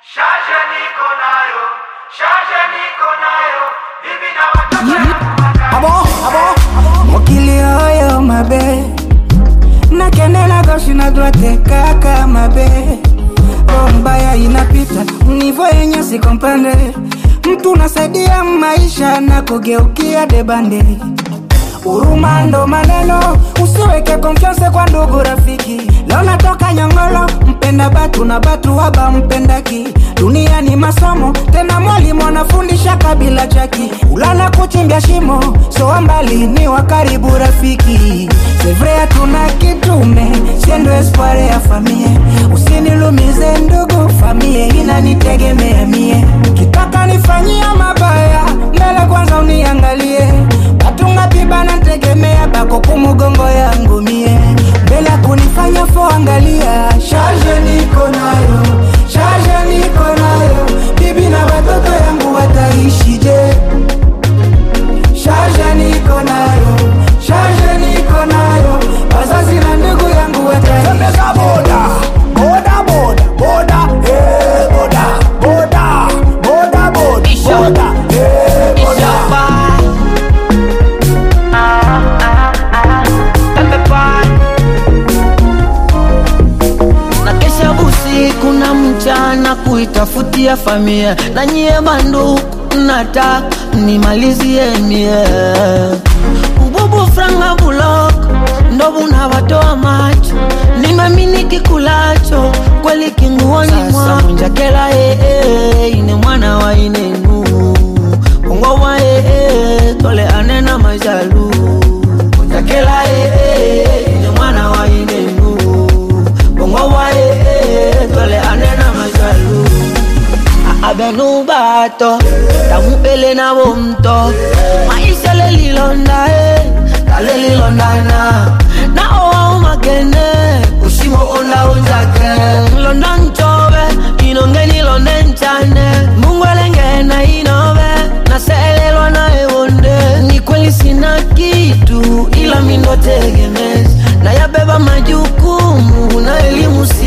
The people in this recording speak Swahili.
Shaje niko nayo, shaje niko nayo, bibi na watoto abo abo mokili oyo mabe nakendela gauche na droite kaka mabe o mbaya inapita nivo yenye sikompande mtu nasaidia maisha na kugeukia debande Huruma ndo maneno, usiweke konfianse kwa ndugu rafiki. Leo natoka Nyongolo, mpenda batu na batu waba mpendaki. Dunia ni masomo, tena mwalimu anafundisha kabila chaki. Ulala kuchimbia shimo, soa mbali ni wa karibu rafiki. Sevre hatuna kitume, siendo espoir ya famie. Usinilumize ndugu, famie inanitegemea mie. Kitaka nifanyia mabaya, mbele kwanza uniangalie batunga pibana ntegemea bako kumugongo yangu mie mbele ya kunifanya fo angalia shaje niko nayo shaje niko nayo bibi na watoto yangu wataishije shaje niko nayo shaje niko nayo wazazi na ndugu yangu Tembeza wataishije boda, boda, boda, boda, eh, boda, boda, boda, boda, boda, eh, boda. na kesha usiku na mchana kuitafutia familia na nyie banduku nataka nimalizie mie ububu franga bulok ndo bunawatoa macho nimamini kikulacho kweli kinguoni mwa munjakela ee ine mwana wa inenu ongoma ee tole anena majalu munjakela ee ine mwana wa inenu ongoma ee tole anena majalu abenu bato tamupele na bomto maisha lelilonda e talelilondana na owa umakene usimo onda unjake londa nchobe inongeni londe nchane mungwelengena inove naselelwa na ewonde ni kweli sina kitu ila mindo tegemezi nayabeba majukumu na elimu si